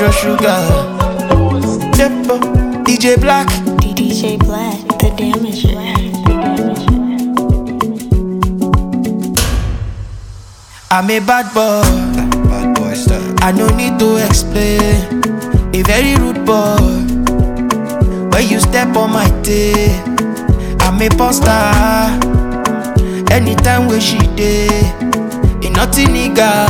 control sugar. Depo, DJ Black. DJ Black, the damager. I'm a bad boy. Bad boy style. I no need to explain. A very rude boy. When you step on my tail, I'm a poster. Anytime when she day, ain't nothing nigga.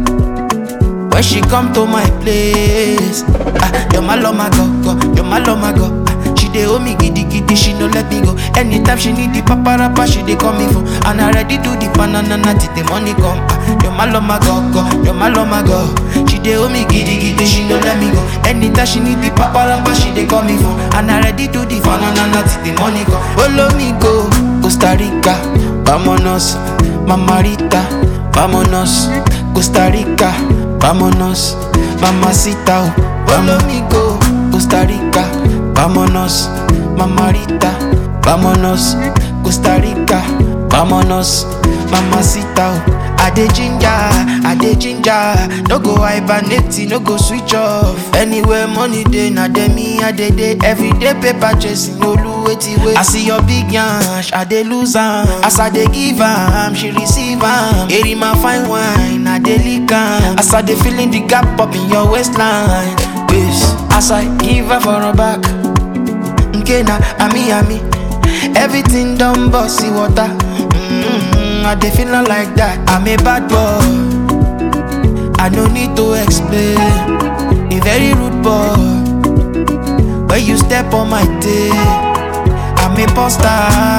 When she come to my place, ah, you're my love, my go, go, you're my love, my go. Ah, she dey hold me giddy giddy, she no let me go. Anytime she need the paparapa, she dey call me phone. And I ready do the banana till the money come. Ah, you're my love, my go, go, you're my love, my go. She dey hold me giddy giddy, she no let me go. Anytime she need the paparapa, she dey call me phone. And I ready do the banana till the money come. Follow me go, Costa Rica, vámonos, mamarita, vámonos, Costa Rica. Vámonos, mamacita, oh, follow me go, Costa Rica. Vámonos, mamarita, vámonos, Costa Rica. Vámonos, mamacita, oh. I dey ginger, I dey ginger. No go hibernate, no go switch off. Anywhere money dey, na dey me I dey dey. Everyday paper chasing, no lu wetin wey. I see your big yansh, I dey lose am. As I dey give am, she receive am. Eri my fine wine, I dey lick am. As I dey feeling the gap up in your waistline. Waist, as I give her for her back. nke na ami ami everything don burst see water mm i dey feeling like that i'm a bad boy i no need to explain a very rude boy when you step on my tail i'm a poster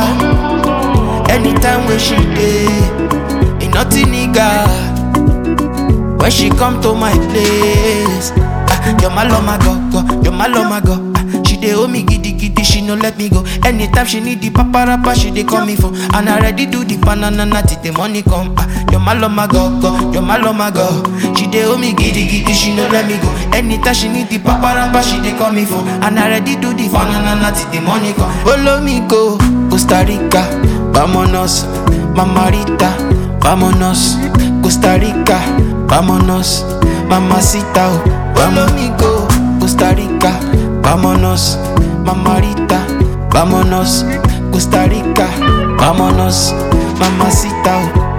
anytime wey she dey ain't nothing nigga when she come to my place ah you're my love my go go you're my love my go ah, she dey hold me giddy giddy she no let me go anytime she need the paparapa she dey call me phone and i ready do the banana till the money come ah you're my love my go go you're my love my go she dey hold me giddy giddy she no let me go anytime she need the paparapa she dey call me phone and i ready do the banana till the money come follow me go costa rica vámonos mamarita vámonos costa rica vámonos mamacita oh. follow me go costa rica vámonos mamarita vámonos costa rica vámonos mamacita oh.